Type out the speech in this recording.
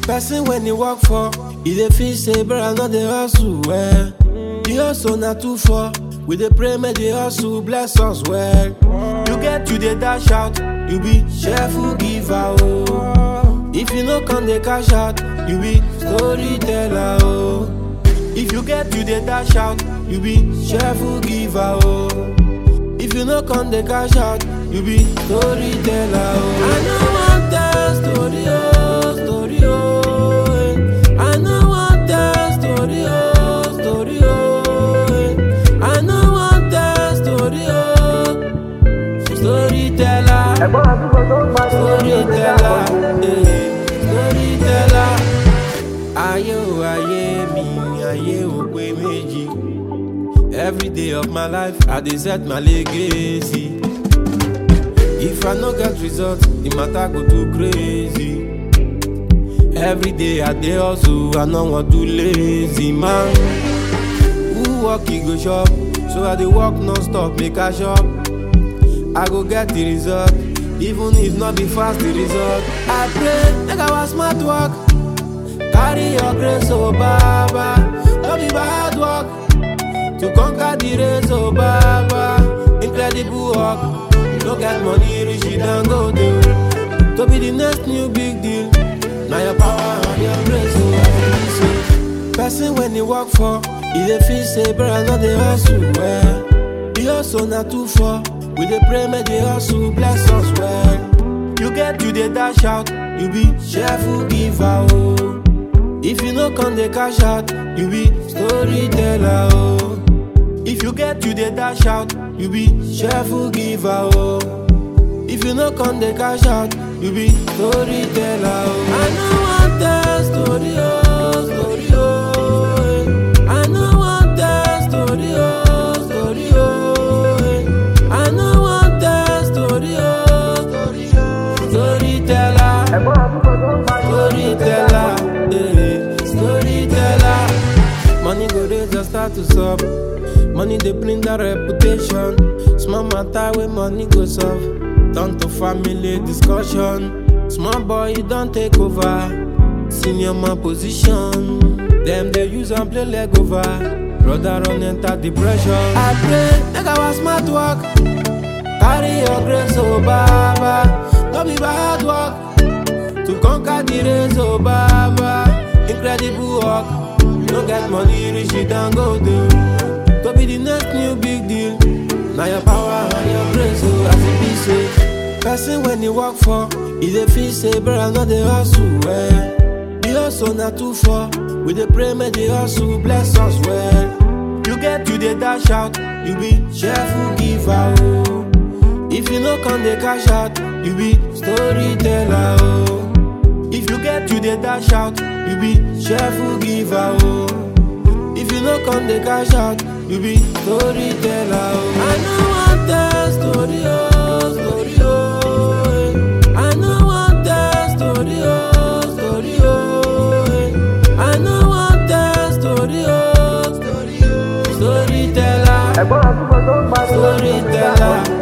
Person when he work for, he dey feel say brother no dey hustle well. The hustle na too far. We dey pray make the hustle bless us well. You get you dey dash out, you be cheerful giver oh. If you no come dey cash out, you be storyteller oh. If you get you dey dash out, you be cheerful giver oh. If you no come dey cash out, you be storyteller oh. I no wan tell story oh, story oh. eh. I no wan tell story oh, story oh. eh. I no wan tell story oh. Storyteller, ẹ̀gbọ́n àdúgbò tó ń bá storyteller, eh, storyteller. Ayé o ayé mi, ayé o pé méjì. Every day of my life, I dey set my legacy. If I no get result, the matter go too crazy. Every day I dey hustle, I no wan do lazy man. Who work he go shop, so I dey work non-stop make I shop. I go get the result, even if not be fast the result. I pray, make our smart work, carry your grace, oh Baba. No be bad work, to conquer the race, oh Baba. Incredible work, no get money, reach it and go do. To be the next new big deal, now your power and your grace, oh I feel so. Person when he work for, he dey feel say brother no dey hustle well. The hustle na too far, we dey pray make the hustle bless us well. You get you dey dash out, you be cheerful giver oh. If you no come dey cash out, you be storyteller oh. If you get you dey dash out, you be cheerful giver oh. If you no come dey cash out, you be storyteller oh. I no wan tell story oh, story oh. eh. I no wan tell story oh, story oh. eh. I no wan tell story oh, story oh. Storyteller. ẹ̀gbọ́n àdúgbò tó ń bá Storyteller, eh, storyteller. Money go raise your status up. Money they bring that reputation. Small matter where money go solve. Turn to family discussion. Small boy, you don't take over. Senior man position. Them they use and play leg over. Brother run enter depression. I pray, make our smart work. Carry your grace, oh Baba. No be bad work to conquer the race, oh Baba. Incredible work. No get money, reach it and go do. To be the next new big deal. Now your power and your grace, oh, as it be say. Person when he work for, he dey feel say, brother, no dey hustle well. The hustle na too far. We dey pray make the hustle bless us well. You get you dey dash out, you be cheerful giver, oh. If you no come dey cash out, you be storyteller oh. If you get you dey dash out, you be cheerful giver oh. If you no come dey cash out, you be storyteller oh. I no wan tell story oh, story oh. eh. I no wan tell story oh, story oh. eh. I no wan tell story oh, story oh. Storyteller. ẹ̀gbọ́n àdúgbò tó ń bá Storyteller,